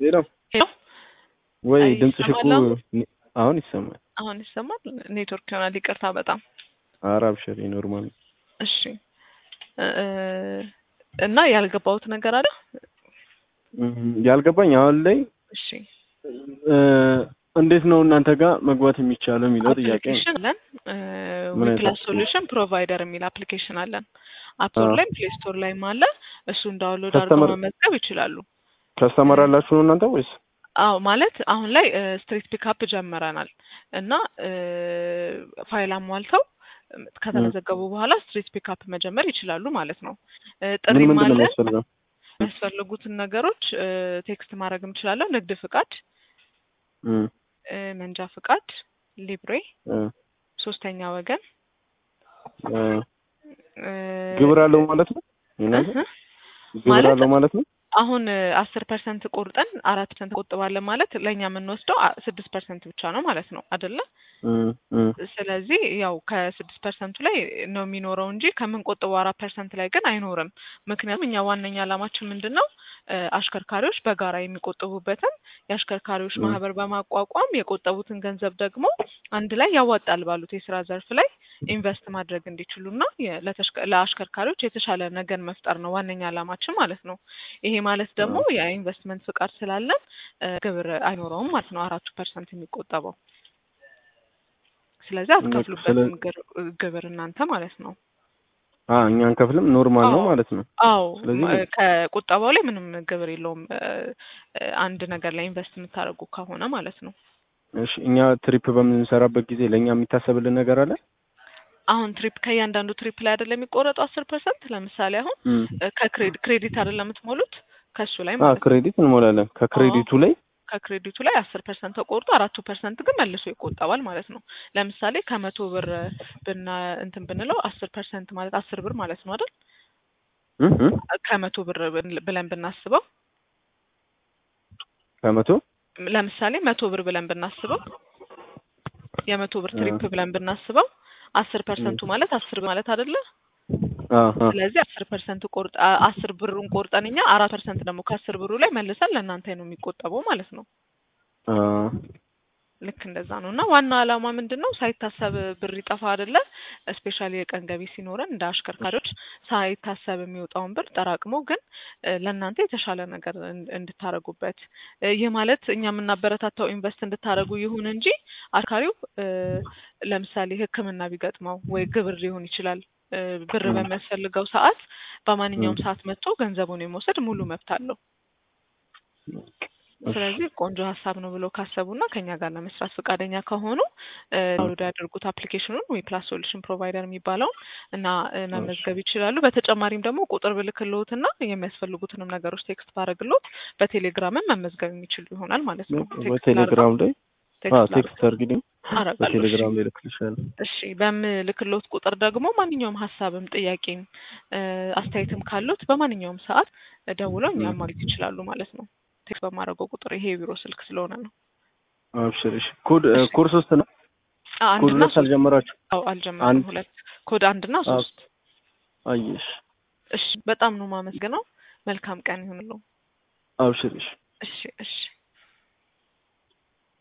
ሄሎ ሄሎ ወይ አይ፣ ድምፅሽ እኮ ይሰማል አሁን? ኒ- አሁን ይሰማል። አሁን ይሰማል? ኔትወርክ ይሆናል። ይቅርታ በጣም ኧረ አብሽሪ ኖርማል ነው። እሺ እ እና ያልገባሁት ነገር አለ። እም፣ ያልገባኝ አሁን ላይ እሺ እ፣ እንዴት ነው እናንተ ጋር መግባት የሚቻለው የሚለው ጥያቄ ነው። አፕሊኬሽን አለን ምን አይነት ዊፕላስ application? ሶሉሽን ፕሮቫይደር የሚል አፕሊኬሽን አለን። አፕስቶር አዎ። ላይም ፕሌይ ስቶር ላይም አለ። እሱን ዳውንሎድ አድርገው ከስተመር መመዝገብ ይችላሉ። ከስተመር አላችሁ ነው እናንተ ወይስ? አዎ ማለት አሁን ላይ ስትሪት ፒካፕ ጀምረናል እና እ፣ ፋይል አሟልተው እም፣ ከተመዘገቡ በኋላ ስትሪት ፒካፕ መጀመር ይችላሉ ማለት ነው። እ፣ ምን ጥሪም ምንድን ነው አለ። የሚያስፈልገው? የሚያስፈልጉትን ነገሮች እ፣ ቴክስት ማድረግ እንችላለን። ንግድ ፍቃድ፣ እም፣ እ፣ መንጃ ፍቃድ፣ ሊብሬ፣ እ፣ ሶስተኛ ወገን እ፣ እ፣ ግብር አለው ማለት ነው እናንተ እህ፣ ግብር ማለት አለው ማለት ነው። አሁን አስር ፐርሰንት ቆርጠን አራት ፐርሰንት ቆጥባለን ማለት ለእኛ የምንወስደው አ- ስድስት ፐርሰንት ብቻ ነው ማለት ነው አይደለ? እም፣ እም፣ ስለዚህ ያው ከስድስት ፐርሰንቱ ላይ ነው የሚኖረው እንጂ ከምንቆጥበው አራት ፐርሰንት ላይ ግን አይኖርም። ምክንያቱም እኛ ዋነኛ ዓላማችን ምንድን ነው እ፣ አሽከርካሪዎች በጋራ የሚቆጥቡበትን የአሽከርካሪዎች እም፣ ማህበር በማቋቋም የቆጠቡትን ገንዘብ ደግሞ አንድ ላይ ያዋጣል ባሉት የስራ ዘርፍ ላይ ኢንቨስት ማድረግ እንዲችሉና የ- ለተሽከ- ለአሽከርካሪዎች የተሻለ ነገን መፍጠር ነው ዋነኛ ዓላማችን ማለት ነው። ይሄ ማለት ደግሞ አዎ። የኢንቨስትመንት ፍቃድ ስላለን እ፣ ግብር አይኖረውም ማለት ነው አራቱ ፐርሰንት የሚቆጠበው ስለዚህ በቃ አትከፍሉበትም ስለ ግር- ግብር እናንተ ማለት ነው። አ እኛ አንከፍልም ኖርማል ነው አዎ ማለት ነው። አዎ ስለዚህ ም- ከቁጠባው ላይ ምንም ግብር የለውም እ፣ እ፣ አንድ ነገር ላይ ኢንቨስት የምታደርጉ ከሆነ ማለት ነው። እሺ እኛ ትሪፕ በምንሰራበት ጊዜ ለእኛ የሚታሰብልን ነገር አለ? አሁን ትሪፕ ከእያንዳንዱ ትሪፕ ላይ አይደለም የሚቆረጠው አስር ፐርሰንት ለምሳሌ አሁን እም፣ እ፣ ከክሬዲት ክሬዲት አይደለም የምትሞሉት ከሱ ላይ አ ማለት ነው። ክሬዲት እንሞላለን። አዎ ከክሬዲቱ ላይ ከክሬዲቱ ላይ አስር ፐርሰንት ተቆርጦ አራቱ ፐርሰንት ግን መልሶ ይቆጠባል ማለት ነው። ለምሳሌ ከመቶ ብር ብና እንትን ብንለው አስር ፐርሰንት ማለት አስር ብር ማለት ነው አይደል? እም፣ እም፣ ከመቶ ብር ብን- ብለን ብናስበው ከመቶ ለምሳሌ መቶ ብር ብለን ብናስበው የመቶ ብር አ ትሪፕ ብለን ብናስበው አስር እም፣ ፐርሰንቱ ማለት አስር ብር ማለት አይደለ? አ አ ስለዚህ አስር ፐርሰንት ቆርጥ አ- አስር ብሩን ቆርጠን እኛ አራት ፐርሰንት ደግሞ ከአስር ብሩ ላይ መልሰን ለእናንተ ነው የሚቆጠበው ማለት ነው። አ ልክ እንደዛ ነው እና ዋና ዓላማ ምንድን ነው? ሳይታሰብ ብር ይጠፋ አይደለ? ስፔሻሊ የቀን ገቢ ሲኖረን እንደ አሽከርካሪዎች ሳይታሰብ የሚወጣውን ብር ጠራቅሞ ግን እ፣ ለእናንተ የተሻለ ነገር እን- እንድታረጉበት እ፣ ይህ ማለት እኛ የምናበረታታው ኢንቨስት እንድታረጉ ይሁን እንጂ አሽከርካሪው እ፣ ለምሳሌ ሕክምና ቢገጥመው ወይ ግብር ሊሆን ይችላል እ፣ ብር እም፣ በሚያስፈልገው ሰዓት እም፣ በማንኛውም ሰዓት መጥቶ ገንዘቡን የመውሰድ ሙሉ መብት አለው። እሺ ስለዚህ ቆንጆ ሀሳብ ነው ብለው ካሰቡና ከኛ ጋር ለመስራት ፈቃደኛ ከሆኑ እ፣ ዳውንሎድ ያደርጉት አፕሊኬሽኑን ወይ ፕላስ ሶሉሽን ፕሮቫይደር የሚባለውን እና እ፣ እሺ መመዝገብ ይችላሉ። በተጨማሪም ደግሞ ቁጥር ብልክልዎትና የሚያስፈልጉትንም ነገሮች ቴክስት ባረግልዎት በቴሌግራምም መመዝገብ የሚችሉ ይሆናል ማለት ነው። ቴክስት ላርገው በቴሌግራም ላይ አ ቴክስት ላርገው ቴክስት አድርጊልኝ። አረጋለሁ። እሺ በቴሌግራም ላይ እልክልሻለሁ። እሺ በምልክልዎት ቁጥር ደግሞ ማንኛውም ሀሳብም ጥያቄም እ፣ አስተያየትም ካሉት በማንኛውም ሰዓት ደውለው እኛ እም፣ ማግኘት ይችላሉ ማለት ነው። ቴክስት በማድረገው ቁጥር ይሄ የቢሮ ስልክ ስለሆነ ነው። አብሽር። እሺ ኮድ እ፣ እሺ ኮድ ሶስት ነው። አ- ኮድ አንድና ሁለት ሶስት አልጀመራችሁ? አዎ አልጀመርንም። አንድ ሁለት ኮድ አንድና አ ሶስት አየሽ። እሺ በጣም ነው የማመሰግነው። መልካም ቀን ይሁንልዎ። አብሽር። እሺ እሺ እሺ